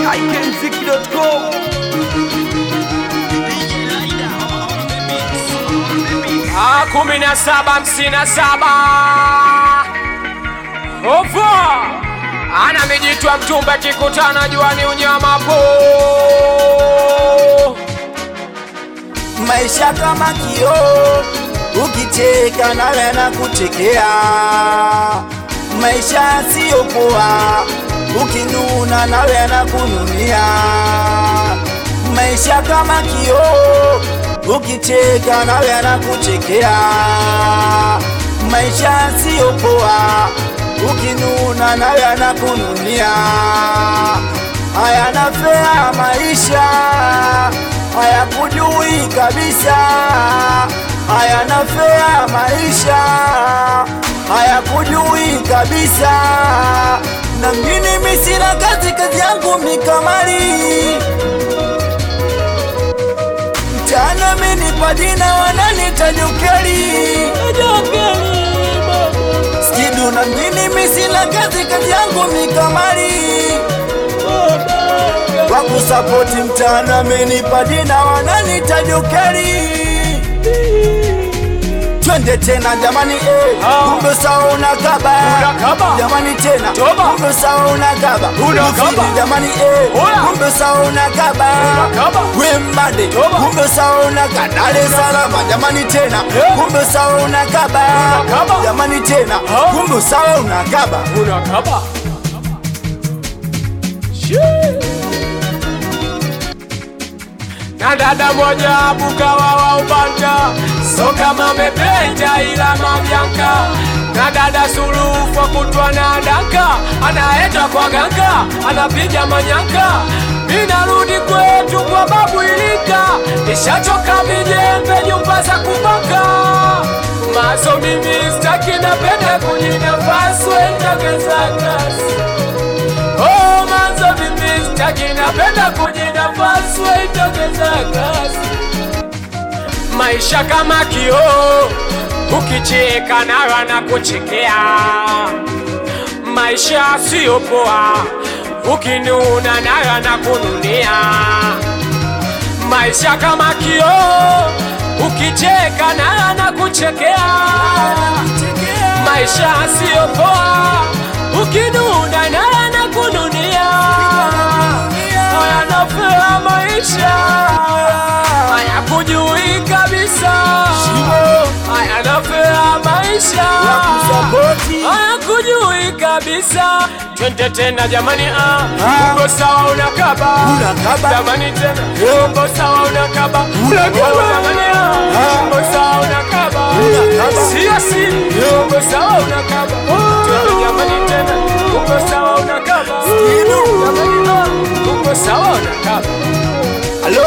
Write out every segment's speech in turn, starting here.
ikmziki.com Ah, kumi na saba hamsini na saba Ofa ana mijitwa mtumba kikutana juani unyama po maisha kama kioo, ukicheka nawe na kuchekea. Maisha siyo poa, ukinuna nawe na kununia. Maisha kama kioo, ukicheka nawe na kuchekea. Maisha siyo poa, ukinuna nawe na kununia. Hayana fea maisha hayakujui kabisa, hayana fea maisha, hayakujui kabisa. Na mimi misina kazi, kazi yangu mikamali mchana minipa jina wananita Jokeli Skidu na mimi misina kazi, kazi yangu mikamali kwa kusapoti mtana amenipa jina wananita Jokeri. Twende tena jamani, eh, Ah. kumbe sawa unakaba Unakaba. jamani tena Toba. kumbe sawa unakaba Unakaba. Rufiji jamani, eh, Oya. kumbe sawa unakaba Unakaba. Wembade Toba. kumbe sawa unakaba Dar es Salaam jamani tena Eh. kumbe sawa unakaba Unakaba. jamani tena Ah. kumbe sawa unakaba unakaba na dada moja bukawa wa ubanja so kama mependa ila mamyanka na dada suluhu kwa kutwa na daka anaenda kwa ganga anapiga manyanka minarudi kwetu kwa babu ilika nishachoka vijembe nyumba za kubaka maso mimi staki napenda kujinafasi wendagezakasi Oh, manzo mimi sitaki napenda kujinafasi waitokeza kasi. Maisha kama kioo, ukicheka nawe na kuchekea. Maisha siyo poa, ukinuna nawe na kununia. Maisha kama kioo, ukicheka nawe na kuchekea. Maisha siyo poa, ukinuna nawe na kununia. Haya nafea maisha, haya kujui kabisa. Haya nafea maisha, kusapoti haya kujui kabisa. Twende tena jamani, ah, Ah. uko sawa unakaba, Unakaba. jamani tena, Eh. uko sawa unakaba, Unakaba. Oh, jamani, ah, Ah. uko sawa unakaba, Unakaba. Sio si, uko sawa unakaba, twende jamani tena, uko sawa unakaba, Skidu. jamani, ah, uko sawa unakaba. Halo,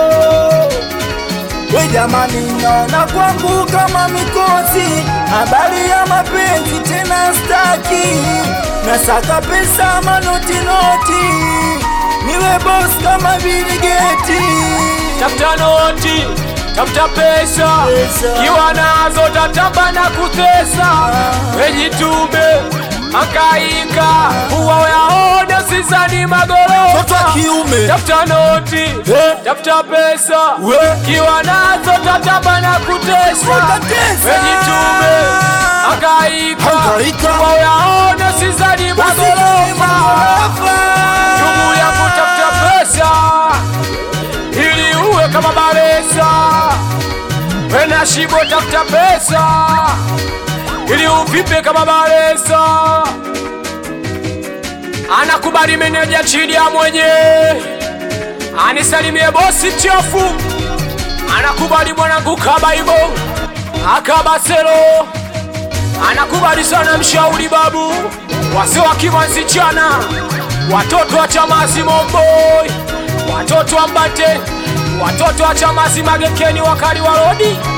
we jamani, naona kwangu kama mikosi, habari ya mapenzi tena staki, nasaka pesa manoti noti, niwe boss kama Bill Gates. tafuta noti, tafuta pesa, Pesa. kiwa nazo tatamba na kutesa, wejitume hangaika, huwa yaona sizani Mtoto wa magorofa. kiume Tafuta noti, Eh. tafuta pesa, We. kiwa nazo tatamba na kutesa, Kutesa. wejitume hangaika, Hangaika. huwa yaona sizani magorofa. Jumu ya kutafuta pesa ili uwe kama Baresa, wena shibo tafuta pesa ili uvipe kama Baresa. Anakubali meneja chini ya mwenye, anisalimie bosi chafu, anakubali mwanangu Kabaibo Akabaselo, anakubali sana mshauri babu wase wa Kimanzichana, watoto wa Chamasi Momboi, watoto wa Mbate, watoto wa Chamasi Magekeni, wakali wa Rodi